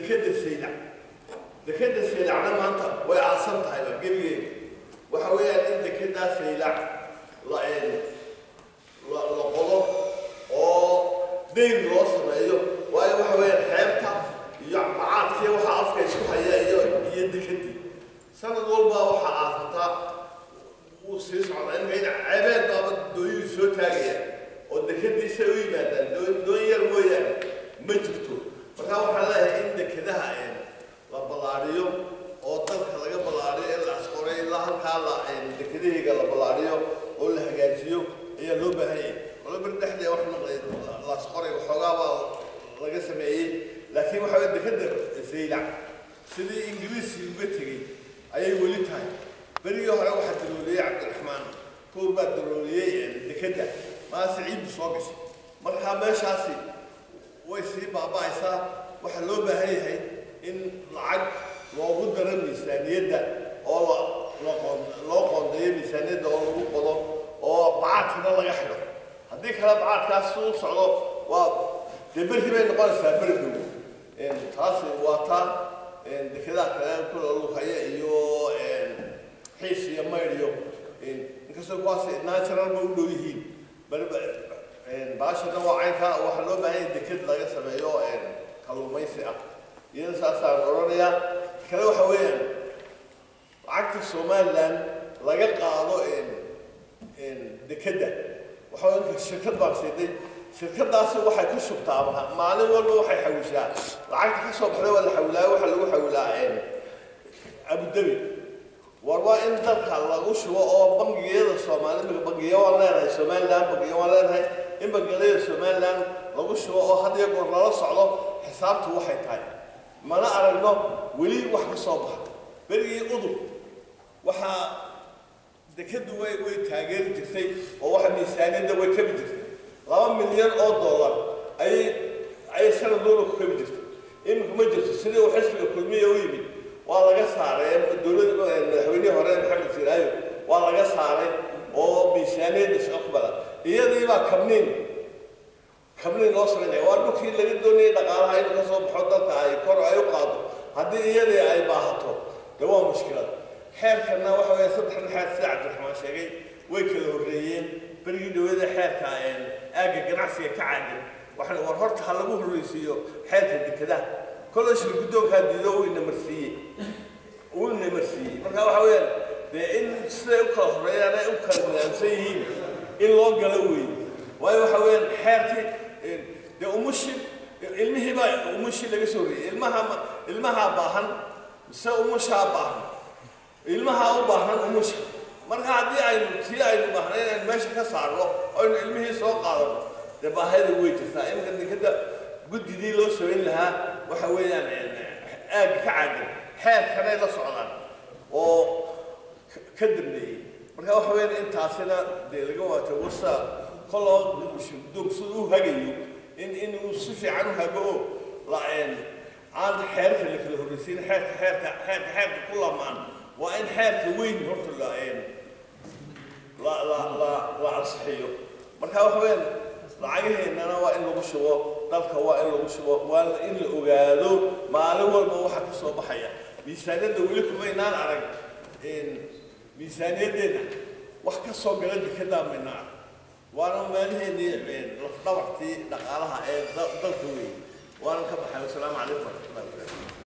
dekeda saylac dekeda saylacna maanta way aasan tahayba gebigeeda waxa weeyaan in dekedaa saylac la la la qodo oo deyr loo sameeyo waayo waxa weeyaan xeebta iyo macaadkii waxa afka isku haya iyo iyo dekedii sanad walba waxaa aasataa wuu sii socdaa in ceebeed baaba dooyuhu soo taagaya oo dekediisa u yimaadaan doon doon yar mooyaane ma jirto markaa waxaan leeyahay in dekedaha la ballaadhiyo oo dalka laga ballaadhiyo in la asqoray ilaa halkaa la dekedahayga la ballaadhiyo oo la hagaajiyo ayaa loo baahan yahay wala bar dhexdee wax noqday la asqoray waxoogaa baa laga sameeyey laakiin waxa weye dekeda saylac sidii ingiriiskii uga tegey ayay weli tahay berigii hore waxaa darooliyey cabdiraxmaan tuur baa darooliyey dekeda maase ciiddu soo gashay markaa meeshaasi way sii baaba'aysaa waxaa loo baahan yahay in lacag loogu daro miisaaniyadda oo la loo loo qoondeeyo miisaaniyadda oo lagu qodo oo bacaadkana laga xidho haddii kale bacaadkaas u socdo waa dee berri bay noqonaysaa beri dhow taasi waa taa dekedaha kale kula lukaya iyo xiis iyo maydh iyo inkastoo kuwaas natural ba u dhow yihiin bariba baashana waa caynka waxaa loo baahan yahay deked laga sameeyo kalluumaysi ah iyada saasaan odhanayaa kale waxa weeyaan lacagta somaliland laga qaado dekedda waxa weya shirkad baan siiday shirkadaasi waxay ku shubtaa maalin walba waxay xawishaa lacagta ka soo baxday waa la xawilaayo waxaa lagu xawilaa abudabi war waa in dalka lagu shubo oo bangiyada soomaali bangiyo waan leenahay somaliland bangiyo waan leenahay in bangiyada somaliland lagu shubo oo had iyo goor lala socdo xisaabtu waxay tahay mana aragno weli wax ka soo baxa berigii udub waxaa dekadu way way taageeri jirtay oo waxa miisaaniyadda way kabi jirtay laba milyan oo dollar ayay ayay sanad walba ku kabi jirtay iminka ma jirto sidii uu xisbiga kulmiya u yimid waa laga saaray dowladda madaxweynihii hore maxamed siraayo waa laga saaray oo miisaaniyadda shaqbala iyadii baa kabniin kabniin loo samaynaya waa dhulkii laga doonayay dhaqaalaha inuu ka soo baxo dalka ay kor ay u qaado haddii iyadii ay baahato dee waa mushkilad xeerkana waxa weeye saddexdan xeer sida cabdiraxmaan sheegay way kala horreeyeen berigii dhawada xeerka aagga ganacsiga ka caagan waxaan war horta ha lagu horreysiiyo xeerka dekedaha kolay shir guddoonkaa diido uu ina marsiiyey uu ina marsiiyey marka waxa weeyaan dee in siday u kala horreeyaan ay u kala nidaamsan yihiin in loo galo weeye waayo waxa weeyaan xeerkii dee umushi ilmihii baa umushii laga soo horreeyey ilmaha ilmahaa baahan mise umushaa baahan ilmahaa u baahan umusha marka haddii aynu tii aynu baahnayn aynu meesha ka saarno aynu ilmihii soo qaadano dee baahida way jirtaa iminka dekeda guddidii loo samayn lahaa waxa weeyaan aagga ka caagan xeerkanay la socdaan oo ka dambeeyey marka waxa weeyaan intaasina dee laga waata wasa koloo guddoonku sida u hagayo in inuu si fiican u hago oo la aan xeerka la kala horreysiin xeerka xeerka xeerka xeerka ku lamaan waa in xeerka weyn horta la la la la la ansixiyo marka waxa weeyaan lacagaheennana waa in lagu shubo dalka waa in lagu shubo waa in la ogaado maalin walba waxa ka soo baxaya miisaaniyadda weli kumaynaan arag miisaaniyaddeena wax ka soo gala dekedaa mayna arag waana meelaheenii lafdhabartii dhaqaalaha ee dalka weyn waanan ka baxay wasalaamu calaykum waraxmatullahi wabarakatu